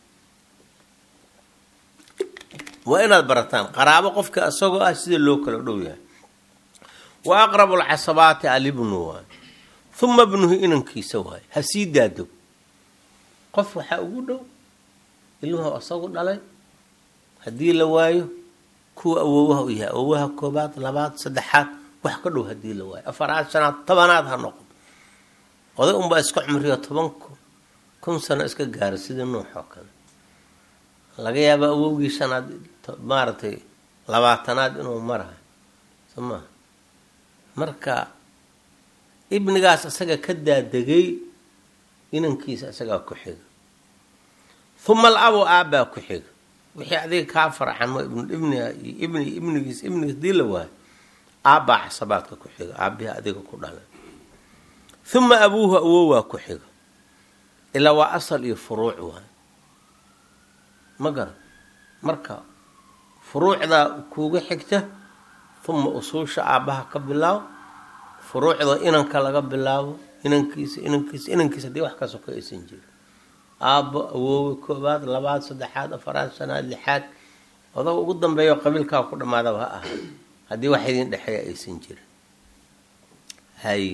waa inaad barataan qaraabo qofka isagoo ah sida loo kala dhow yahay wa aqrabu lcasabaati alibnu waay uma bnuhu inankiisa waaye ha sii daado qof waxaa ugu dhow ilmuhu isagu dhalay haddii la waayo kuwa awoowaha u yahay awoowaha koobaad labaad saddexaad wax ka dhow haddii la waayo afaraad shanaad tobanaad ha noqon oday unbaa iska cumriyo toban kun sano iska gaara sidii nuux oo kale laga yaaba awowgii shanaad maaragtay labaatanaad inuu marayo soo maha marka ibnigaas isaga ka daadegay inankiisa isagaa ku xiga uma alabu aabbaa ku xiga wixii adiga kaa farxan ibnibniga iyo ibni ibnigiis ibnigiis dii la waayo aabbaa casabaadka ku xiga aabbihii adiga ku dhalay uma abuuhu awowaa ku xiga ilaa waa asal iyo furuuc waay ma garan marka furuucdaa kuuga xigta uma usuusha aabbaha ka bilaaw furuucda inanka laga bilaabo inankiisa inankiisa inankiisa haddii wax kasoo ka aysan jirin aabbo awoowe koobaad labaad saddexaad afaraad shanaad lixaad odaga ugu dambeeyo qabiilkaa ku dhammaadaba ha ahaa haddii wax idin dhexeeya aysan jirin haye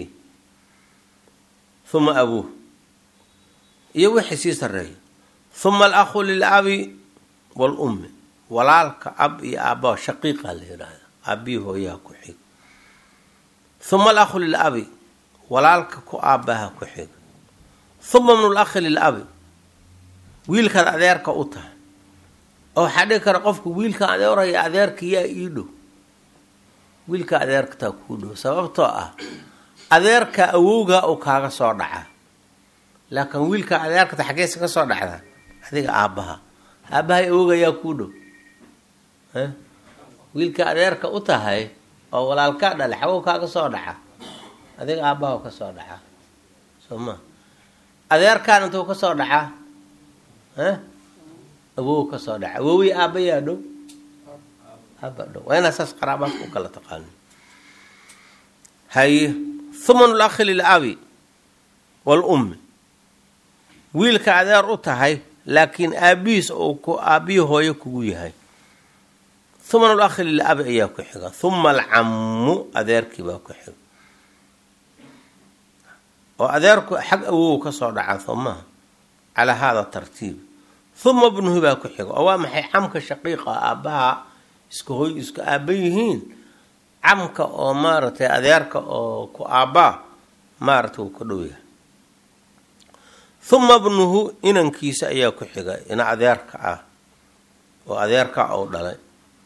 uma abuuh iyo wixii sii sarreeya uma alakhu lilabi waalummi walaalka ab iyo aabbaha shaqiiqa la yidhaahda aabbihii hooyaha ku xiga uma alakhu lilabi walaalka ku aabbaha ku xiga uma bnu lakhi lilabi wiilkaad adeerka u tahay oo waxaa dhigi kara qofku wiilka adeeraya adeerka yaa ii dhow wiilka adeerkataa kuu dhow sababtoo ah adeerka awowgaa uu kaaga soo dhacaa laakiin wiilka adeerkata xaggeysa ka soo dhacdaa adiga aabbaha aabbahay awowga yaa kuu dhow wiilka adeerka u tahay oo walaalkaa dhale xagow kaaga soo dhaca adiga aabbaha ka soo dhacaa soo ma adeerkaan intuu ka soo dhacaa awow ka soo dhaca awowii aabba yaa dhow aabba dhow waa inaa saas qaraabaadka u kala taqaano haye thuman lakhi lilabi waalummi wiilka adeer u tahay laakiin aabbihiis uu ku aabbihii hooyo kugu yahay thuman lakhi lilabi ayaa ku xiga huma alcammu adeerkii baa ku xiga oo adeerku xag awow ka soo dhaca soo maha calaa haada tartiib huma bnuhu baa ku xiga oo waa maxay camka shaqiiqa aabbaha iska hoy isku aabba yihiin camka oo maaragtay adeerka oo ku aabbaa maaragtay uu ka dhow yahay huma bnuhu inankiisa ayaa ku xiga ina adeerka ah oo adeerka ou dhalay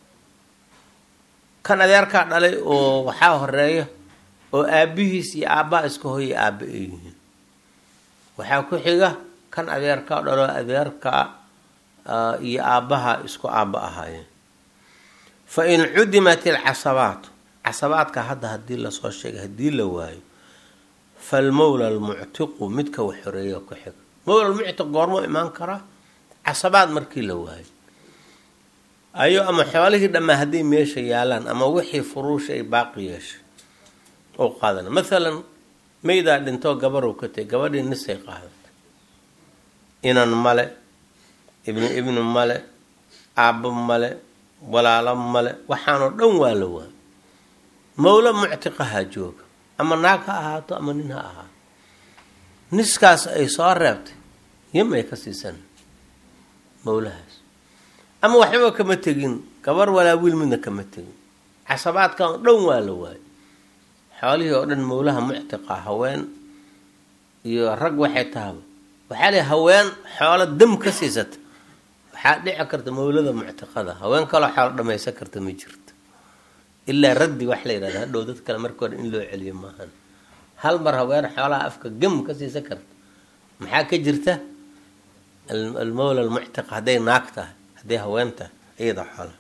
kan adeerkaa dhalay oo waxaa horeeya oo aabbihiis iyo aabbaha iska hoya aabba ay yihiin waxaa ku xiga kan adeerkaa dhalo adeerka iyo aabbaha isku aabba ahaayeen fa in cudimat ilcasabaatu casabaadka hadda haddii lasoo sheegay haddii la waayo falmowla almuctiqu midka wax xoreeya ku xiga mowla almuctiq goormuu imaan karaa casabaad markii la waayo ayo ama xoolihii dhammaa hadday meesha yaalaan ama wixii furuusha ay baaqi yeeshay oo qaadana mathalan maydaa dhintoo gabarow ka tagay gabadhii nisay qaadatay inan male ibni ibni male aabbo male walaalo male waxaanoo dhan waa la waayo mawlo muctiqahaa jooga ama naag ha ahaato ama nin ha ahaato niskaas ay soo reebtay yim ay ka siisan mawlahaas ama waxbaba kama tegin gabar walaa wiil midna kama tegin casabaadkan oo dhan waa la waayo xoolihii oo dhan mawlaha muctiqa haween iyo rag waxay tahaba waxaa lay haween xoolo dam ka siisata waxaa dhici karta mawlada muctiqada haween kaloo xoolo dhamaysan karta ma jirto ilaa raddi wax la yidhahda hadhow dad kale marka hore in loo celiyo maahan hal mar haween xoolaha afka gam ka siisan karta maxaa ka jirta almawla almuctiqa hadday naag tahay hadday haween tahay iyada xoolaha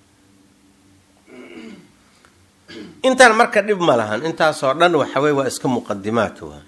intaan marka dhib ma lahan intaasoo dhan waxawey waa iska muqadimaat waa